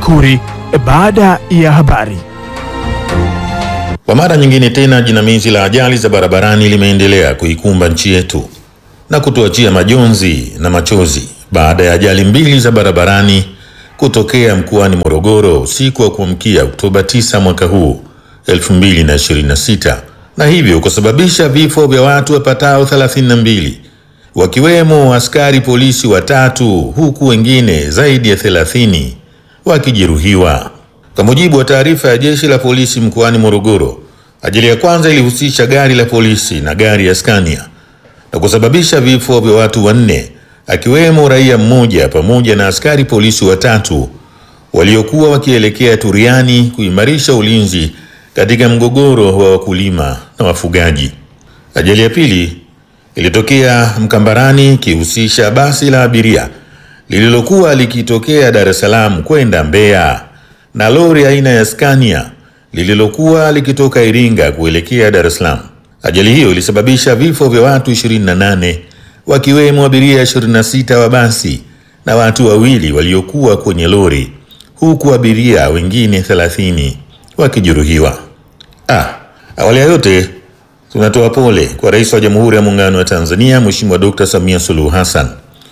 Makuri baada ya habari. Kwa mara nyingine tena jinamizi la ajali za barabarani limeendelea kuikumba nchi yetu na kutuachia majonzi na machozi baada ya ajali mbili za barabarani kutokea mkoani Morogoro usiku wa kuamkia Oktoba 9 mwaka huu 2026 na hivyo kusababisha vifo vya watu wapatao 32 wakiwemo askari polisi watatu huku wengine zaidi ya 30 wakijeruhiwa. Kwa mujibu wa taarifa ya jeshi la polisi mkoani Morogoro, ajali ya kwanza ilihusisha gari la polisi na gari ya Scania na kusababisha vifo vya watu wanne akiwemo raia mmoja pamoja na askari polisi watatu waliokuwa wakielekea Turiani kuimarisha ulinzi katika mgogoro wa wakulima na wafugaji. Ajali ya pili ilitokea Mkambarani ikihusisha basi la abiria lililokuwa likitokea Dar es Salaam kwenda Mbeya na lori aina ya Scania lililokuwa likitoka Iringa kuelekea Dar es Salaam. Ajali hiyo ilisababisha vifo vya watu 28 wakiwemo abiria 26 wa basi na watu wawili waliokuwa kwenye lori huku abiria wengine 30 wakijeruhiwa. Ah, awali ya yote tunatoa pole kwa Rais wa Jamhuri ya Muungano wa Tanzania Mheshimiwa Dr. Samia Suluhu Hassan.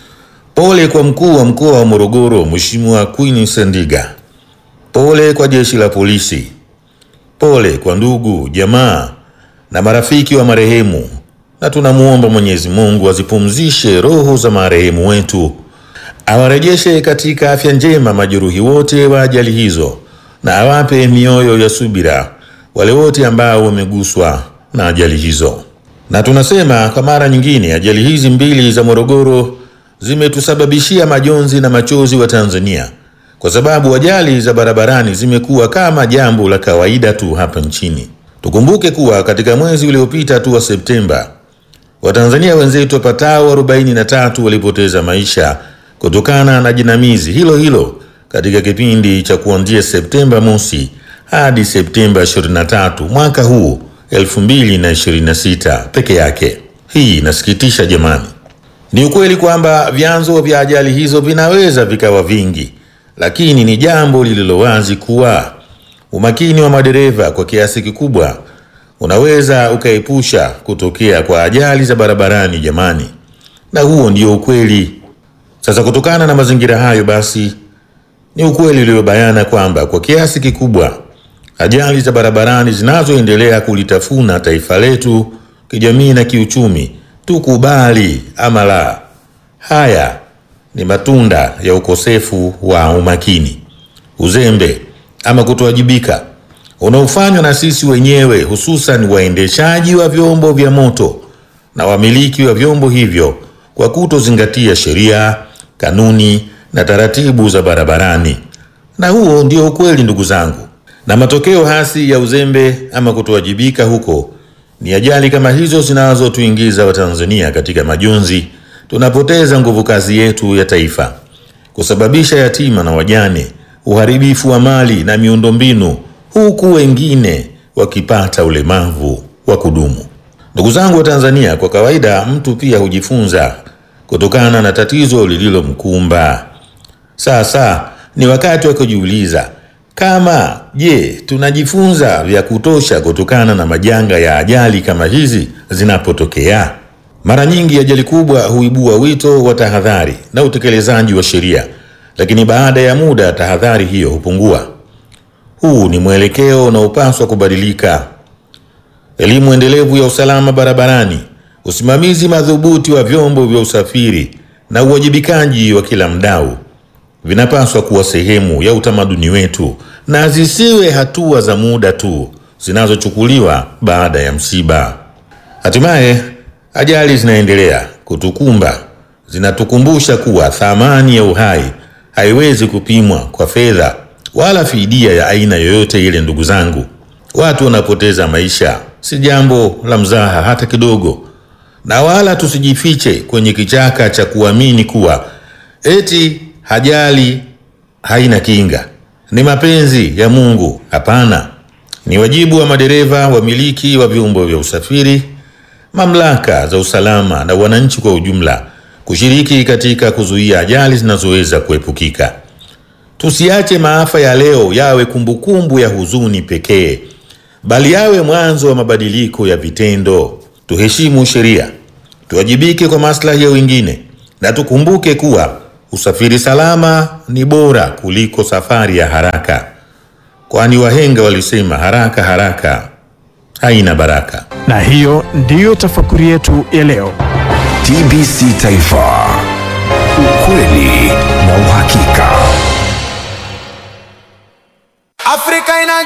Pole kwa mkuu wa mkoa wa Morogoro Mheshimiwa Queen Sendiga. Pole kwa jeshi la polisi. Pole kwa ndugu, jamaa na marafiki wa marehemu, na tunamwomba Mwenyezi Mungu azipumzishe roho za marehemu wetu, awarejeshe katika afya njema majeruhi wote wa ajali hizo, na awape mioyo ya subira wale wote ambao wameguswa na ajali hizo. Na tunasema kwa mara nyingine, ajali hizi mbili za Morogoro zimetusababishia majonzi na machozi wa Tanzania kwa sababu ajali za barabarani zimekuwa kama jambo la kawaida tu hapa nchini. Tukumbuke kuwa katika mwezi uliopita tu wa Septemba, Watanzania wenzetu wapatao 43 walipoteza maisha kutokana na jinamizi hilo hilo katika kipindi cha kuanzia Septemba mosi hadi Septemba 23 mwaka huu 2026 peke yake. Hii inasikitisha jamani. Ni ukweli kwamba vyanzo vya ajali hizo vinaweza vikawa vingi, lakini ni jambo lililo wazi kuwa umakini wa madereva kwa kiasi kikubwa unaweza ukaepusha kutokea kwa ajali za barabarani jamani, na huo ndio ukweli. Sasa kutokana na mazingira hayo, basi ni ukweli uliobayana kwamba kwa kiasi kikubwa ajali za barabarani zinazoendelea kulitafuna taifa letu kijamii na kiuchumi, tukubali ama la, haya ni matunda ya ukosefu wa umakini, uzembe ama kutowajibika unaofanywa na sisi wenyewe, hususan waendeshaji wa vyombo vya moto na wamiliki wa vyombo hivyo kwa kutozingatia sheria, kanuni na taratibu za barabarani. Na huo ndio ukweli, ndugu zangu, na matokeo hasi ya uzembe ama kutowajibika huko ni ajali kama hizo zinazotuingiza Watanzania katika majonzi. Tunapoteza nguvu kazi yetu ya taifa, kusababisha yatima na wajane, uharibifu wa mali na miundombinu, huku wengine wakipata ulemavu wa kudumu. Ndugu zangu wa Tanzania, kwa kawaida mtu pia hujifunza kutokana na tatizo lililomkumba. Sasa ni wakati wa kujiuliza kama je, tunajifunza vya kutosha kutokana na majanga ya ajali kama hizi zinapotokea? Mara nyingi ajali kubwa huibua wito wa tahadhari na utekelezaji wa sheria, lakini baada ya muda tahadhari hiyo hupungua. Huu ni mwelekeo unaopaswa kubadilika. Elimu endelevu ya usalama barabarani, usimamizi madhubuti wa vyombo vya usafiri na uwajibikaji wa kila mdau vinapaswa kuwa sehemu ya utamaduni wetu na zisiwe hatua za muda tu zinazochukuliwa baada ya msiba. Hatimaye ajali zinaendelea kutukumba, zinatukumbusha kuwa thamani ya uhai haiwezi kupimwa kwa fedha wala fidia ya aina yoyote ile. Ndugu zangu, watu wanapoteza maisha si jambo la mzaha hata kidogo, na wala tusijifiche kwenye kichaka cha kuamini kuwa eti ajali haina kinga, ni mapenzi ya Mungu. Hapana, ni wajibu wa madereva, wamiliki wa vyombo vya usafiri, mamlaka za usalama na wananchi kwa ujumla kushiriki katika kuzuia ajali zinazoweza kuepukika. Tusiache maafa ya leo yawe kumbukumbu ya huzuni pekee, bali yawe mwanzo wa mabadiliko ya vitendo. Tuheshimu sheria, tuwajibike kwa maslahi ya wengine, na tukumbuke kuwa usafiri salama ni bora kuliko safari ya haraka, kwani wahenga walisema haraka haraka haina baraka. Na hiyo ndiyo tafakuri yetu ya leo. TBC Taifa, ukweli na uhakika. Afrika ina